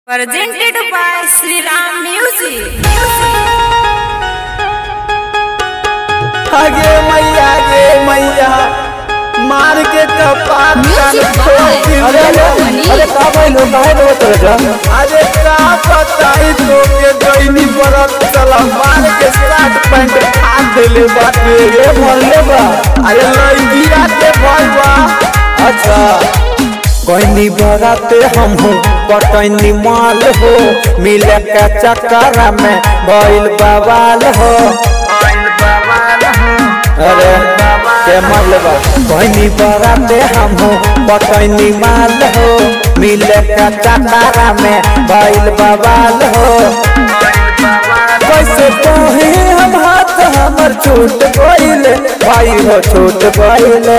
Presented by Sri Ram Music. आगे मैया गे मैया मार के कपार कान Music फोड़ by दी अरे रे। अरे का भइल हो काहे रो तोरा अरे का बताई तो के दैनी बरत चला मार के शर्ट पैंट फाड़ देले बाटे रे भरले बा अरे लइकिया के भइल बा अच्छा कोइनी बराते हम हो पटैनी माल हो मिले के चक्कर में भइल बवाल हो अरे के मलबा कोइनी बराते हम हो पटैनी माल हो मिले के चक्कर में भइल बवाल हो कैसे तोहे हम हाथ हमर छूट गइले भाई हो छूट गइले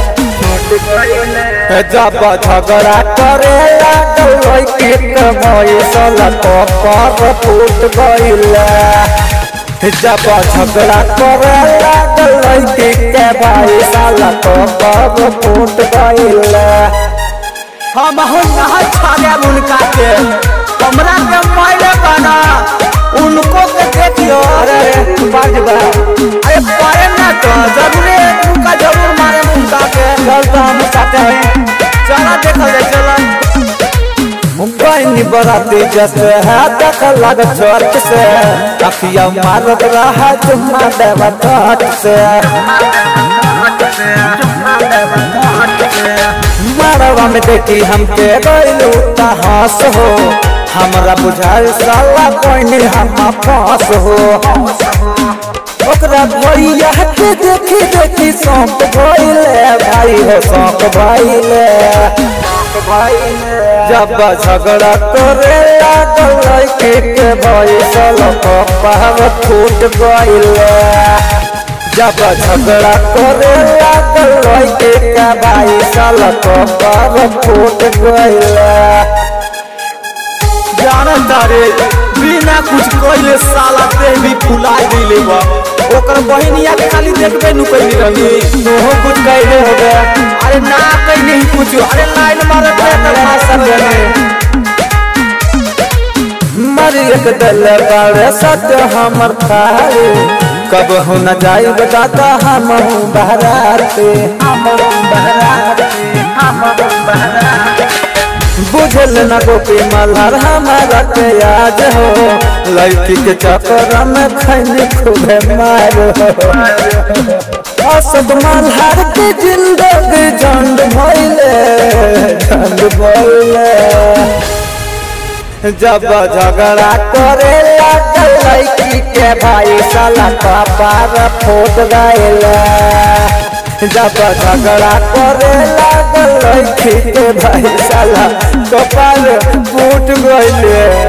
जब झगड़ा करे लागल लइके के भइसल कपर फूट गइले जब झगड़ा करे लागल लइके के भइसल कपर फूट गइले हम हो ना छाड़े उनका के हमरा के मारे बना उनको के देखियो अरे अरे बाज बा अरे पारे ना तो जरूर उनका जरूर मारे उनका के चल तो हम साथे हैं चला देखल जाए चला मुंबई बराती जैसे है देख लग चर्च से अखिया मारत रहा चुम्मा देवा तट से मरवा में देखी हमके गइलू त हंस हो हमरा बुझाल साला कोई हम पास हो ओकरा भैया के देखी देखी सौंप भइले भाई हो सौंप भइले जब झगड़ा करे लागल लड़की के भइसल कपार फूट गइले जब झगड़ा करे लागल लड़की के भइसल कपार फूट गइले जानत तारे बिना कुछ कइले साला देह भी फुला दिले बा ओकर बहिनिया के खाली देखबे नु कइली रही तोहो कुछ कइले हो गया अरे ना कइले ही कुछ अरे लाइन मारत रे त भाषण देने मर एक दल बारे सत्य हमर थारे कब हो न जाई बताता हम हूँ बहराते हम हूँ बहराते हम हूँ बहराते बुझल न गोपी मल्हार हमारा के याद हो लड़की के चक्कर में खैनी खूबे मार असद मल्हार के जिंदगी झंड भइले झंड भइले जब झगड़ा करे लागल लड़की के भाई साला कपार फूट गइले जब झगड़ा करे लागल लड़की के भाई साला कपार फूट गइले